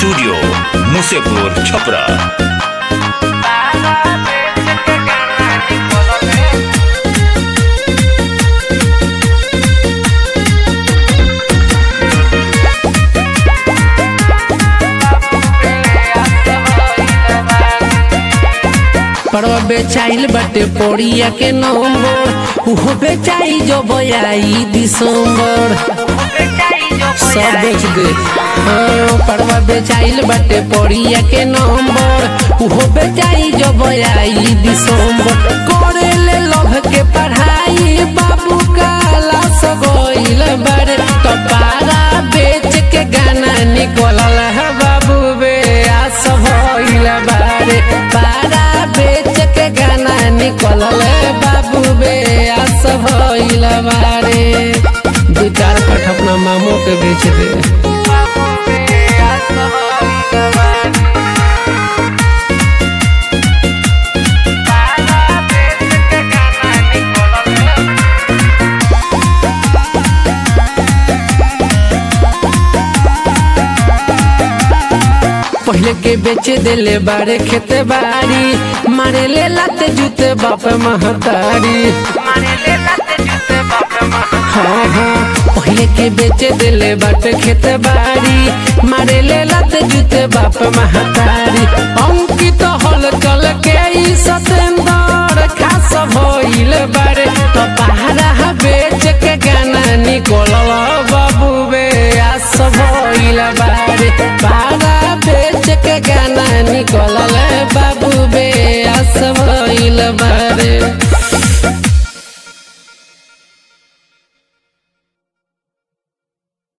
studio Musepur Chhapra परवा बेचाइल बाटे पोड़िया के नंबर उहो बेचाई जो बयाई दिसंबर सब बेच दे हाँ परवा बेचाइल बाटे पोड़िया के नंबर उहो बेचाई जो बयाई दिसंबर करे ले लभ के पढ़ाई बाबू काला सगोइल बड़े तो पारा बेच के गाना निकलल है बाबू बे आ सब होइल बारे पारा बेच के गाना निकलल है बाबू बे आ सब होइल बारे दू चार कठ अपना मामो के बेच दे पहले के बेचे देले बारे खेते बाड़ी मारे ले लाते जूते बाप महतारी हाँ हाँ पहले के बेचे दिले बाटे खेत बाड़ी मारे ले लाते जूते बाप महतारी अंकित हल कल के ई सतेंदर खास भइल बारे तो पहाड़ा बेच के गाना निकलल बाबू बे आस भइल बारे पहाड़ा बेच के गाना निकलल बाबू बे आस भइल बारे